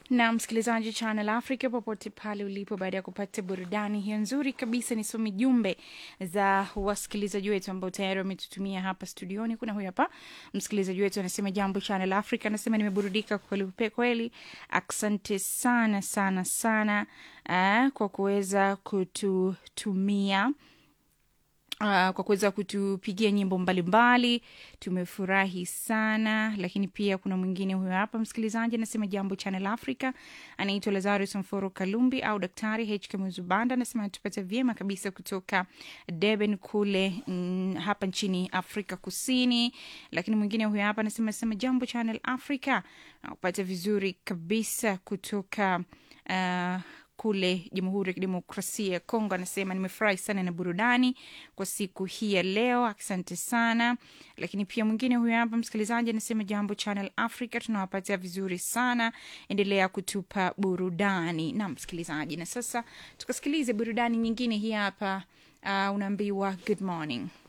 na msikilizaji Channel Africa popote pale ulipo, baada ya kupata burudani hiyo nzuri kabisa, nisome jumbe za wasikilizaji wetu ambao tayari wametutumia hapa studioni. Kuna huyu hapa msikilizaji wetu anasema, jambo Channel Africa, anasema nimeburudika kweli kweli, asante sana sana sana uh, kwa kuweza kututumia Uh, kwa kuweza kutupigia nyimbo mbalimbali tumefurahi sana. Lakini pia kuna mwingine huyo hapa msikilizaji anasema jambo Channel Africa, anaitwa Lazarus Mforo Kalumbi au Daktari HK Muzubanda, anasema anatupata vyema kabisa kutoka Durban kule mm, hapa nchini Afrika Kusini. Lakini mwingine huyo hapa anasema anasema jambo Channel Africa, upata vizuri kabisa kutoka uh, kule Jamhuri ya Kidemokrasia ya Kongo. Anasema nimefurahi sana na burudani kwa siku hii ya leo, asante sana. Lakini pia mwingine huyo hapa msikilizaji anasema jambo Channel Africa, tunawapatia vizuri sana, endelea kutupa burudani na msikilizaji. Na sasa tukasikilize burudani nyingine hii hapa. Uh, unaambiwa good morning